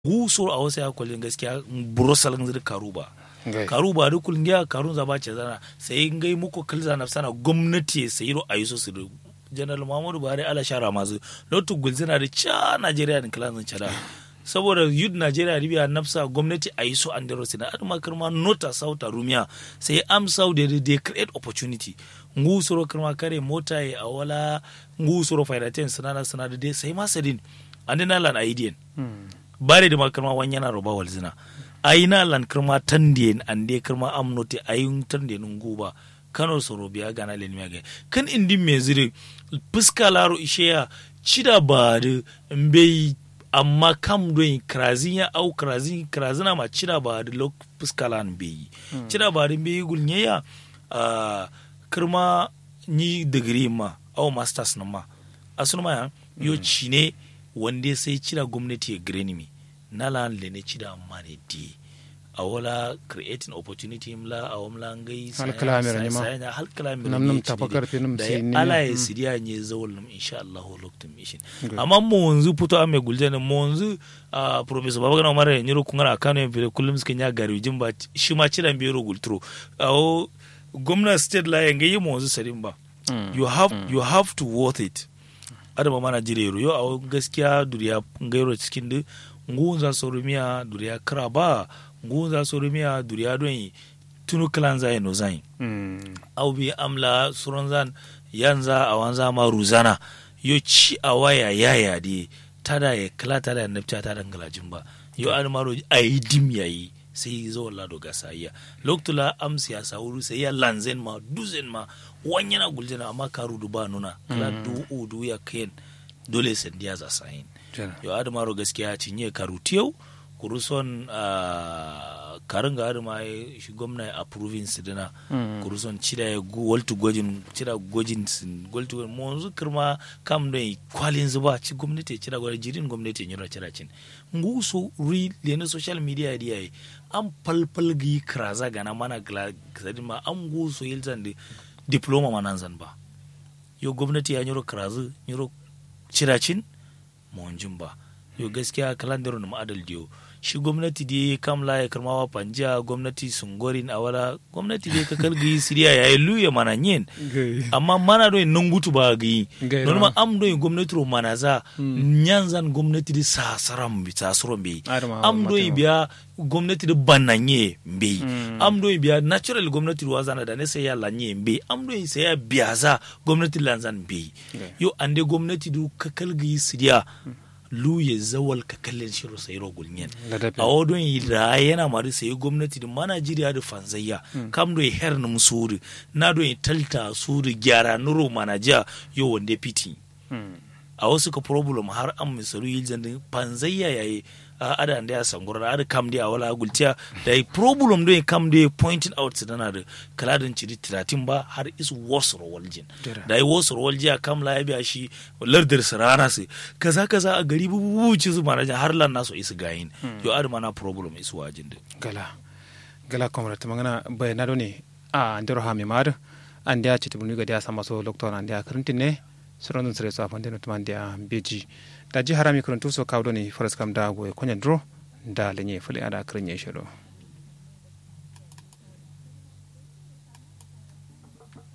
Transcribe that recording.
gusor a wasu ya kwalin gaskiya burosal ngir karuba Ngai. karuba da kulin ya karun za ba ce zana sai ngai muku kalza na sana gwamnati sai ro ayi so su da general muhammadu buhari ala shara masu lotu gulzina da cha najeriya da kilan cada saboda yud najeriya ribiya nafsa gwamnati a yi so an dero sina adama kirma nota sauta rumiya sai am sau da they create opportunity ngu soro kirma kare mota ya awala ngu soro faidaten sinana sinada dai sai masadin andina lan aidiyan bare da makarma wani yana roba walzina aina lan kirma tandiyen ande kirma amnoti ayun tandiyen nguba kano soro biya gana len miya kan indi me zire fuska laro isheya cida ba da mbeyi amma kam don krazin ya au krazin krazina ma cida ba da lok fuska lan beyi cida ba da beyi gulnye ya ah, kirma ni digiri ma au masters na ma asuna ya yo cine wanda sai cida gwamnati ya gire mi na lan le ne cida amma ne di a wala creating opportunity mla a wamla ngai Hal kalamira ne ma. hal kalamira Nam ne nam ci tafa dai. karfe nam da sai ya ni ala ya- ya mm. siriya ne zawal nam insha Allah lokacin mishin Good. amma mu wanzu fito a mai gulje ne mu wanzu a professor babagana umar ya nyiro kungara kano ya fere kullum suka nya gari jin ba shi ma cidan bero gulturo a o gwamna state la ya ngai mu wanzu sarin ba you have you have to worth it adama mana jire yo a gaskiya duriya ngairo cikin da ngunza sorumiya duriya kara ba ngunza sorumiya duriya don yi tunu kalan zai no zai au bi amla suron zan yanza a wanza ma ruzana yo ci a waya yaya de tada ya kala tada ya nafta tada ngalajin ba yo an maro ayi dim yayi sai zo la do gasa iya loktula am siyasa wuru sai ya lanzen ma duzen ma wanyana guljana amma karu du ba nuna kala du u du ya ken dole sai dia za sayin yo adamaro gaskiya cinye karu tiyau kuruson uh, karin ga adama ya shi gwamna ya approving su dina kuruson cida ya gu waltu gwajin cida gwajin sin waltu gwajin mo yanzu kirma kam don kwalin zuba ci gwamnati cida gwajin jirin gwamnati nyura cida cin ngu so ri lena social media dia yi an falfal gi kraza gana mana gla sadin ma an gu so yilzan di diploma manan zan ba yo gwamnati ya nyuro krazu nyuro cida cin monjin ba yo gaskiya kalandar na ma'adal diyo shi gwamnati dai kamla ya karmawa panja gwamnati sungorin a wala gwamnati dai ka kalgi siriya ya yi luya mana yin amma mana don nan gutu ba gi Gai non ra. ma am don gwamnati ro mana za nyanzan gwamnati di sasaram bi sasaram bi Adama, am don Mateo. biya gwamnati di bananye mbe Mm. am don biya natural gwamnati ro zana da ne sai ya lanye mbe am don sai ya biya za gwamnati lanzan mbe Gai. yo ande gwamnati du ka kalgi siriya lu ya zawal ka kallon shiro sai ro gulnyen Ladabi. a wadon yi da yana mari sai gwamnati da manajiriya da fanzayya kam do her num suri na do yi talta suri gyara nuro manaja yo wande piti a wasu ka problem har an misalu yi zandin fanzayya yayi a ada da ya sangura ada kam da wala gultiya da yi problem do yi kam da pointing out su dana da kaladin ciri tiratin ba har is worse rowaljin Dira. da yi worse rowaljiya kam la ya biya shi lardar su rana su kaza kaza a gari bububu ci su manaja har lan naso isu gayin yo ada mana problem isu wajin da gala gala komra ta magana bai na ne a ndero ha mi mar an dia chiti bunu ga dia sama so doktor an dia karantin ne suran dun sere so afan den tuman dia beji da ji harami karantu so kawdo ne faras kam da go konya dro da lenye fule ada karanye shiro